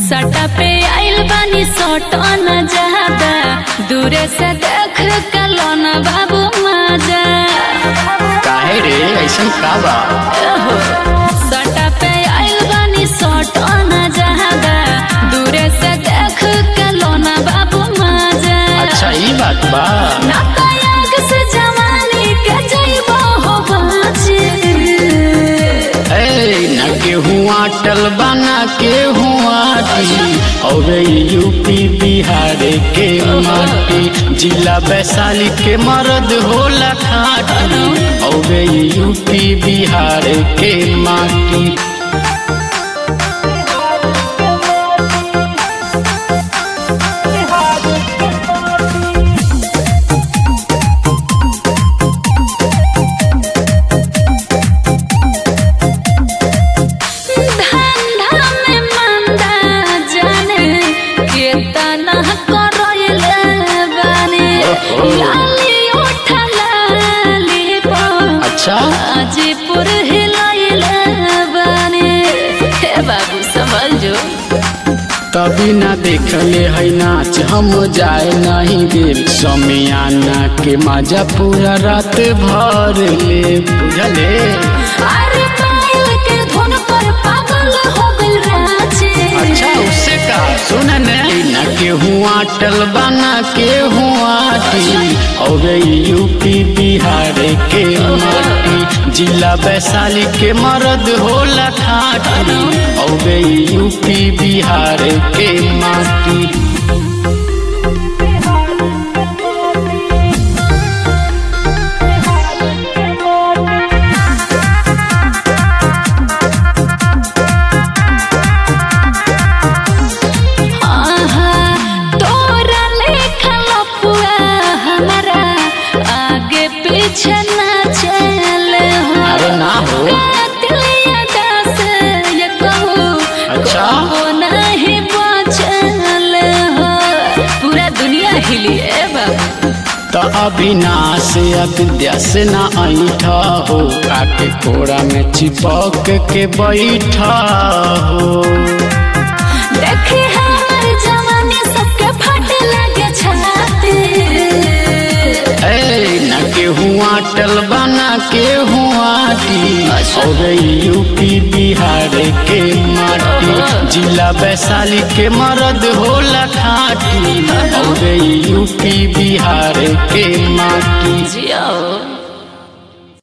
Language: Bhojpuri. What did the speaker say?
सटा पे आइल बानी सटन ज्यादा दूरे से देख कलन बाबू मजा काहे रे ऐसन का बा सटा पे आइल बानी सटन ज्यादा दूरे से देख कलन बाबू मजा अच्छा ई बात बा ना तयाग से जवानी के जइबो हो बाजी ए न केहू आटल बना केहू आटी और यूपी बिहार के माटी जिला वैशाली के मर्द होला खाटी और यूपी बिहार के माटी धंधा में मंदा जाने केतना करैले बानी ओहो। लाली उठा लाली पो अच्छा हाजीपुर हिलैले बानी हे बाबू संभल जो तभी ना देखले है नाच हम जाए नहीं देव समियाना के मजा पूरा रात भर ले बुझले अरे पायल के धुन पर पागल हो गइल राजे अच्छा उससे का सुन ने न केहू आटल बना केहू आटी और यूपी बिहार के माटी जिला वैशाली के मर्द होला खाटी और यूपी बिहार के माटी आहा, तोरा लेखा लफुआ हमारा आगे पीछे ना चले हो अरे ना हो दिलिया दास ये कहूँ अच्छा। वो नहीं बचल हो पूरा दुनिया हिली है बाबू तो अविनाश अविद्या से ना ऐठा हो काके कोड़ा में चिपक के बैठा हो देखे हमार जवानी सबके फटे लगे छाती ए न केहू आटल बना केहू आटी और यूपी बिहार के माटी जिला वैशाली के मर्द होला खाटी और यूपी बिहार के माटी जिया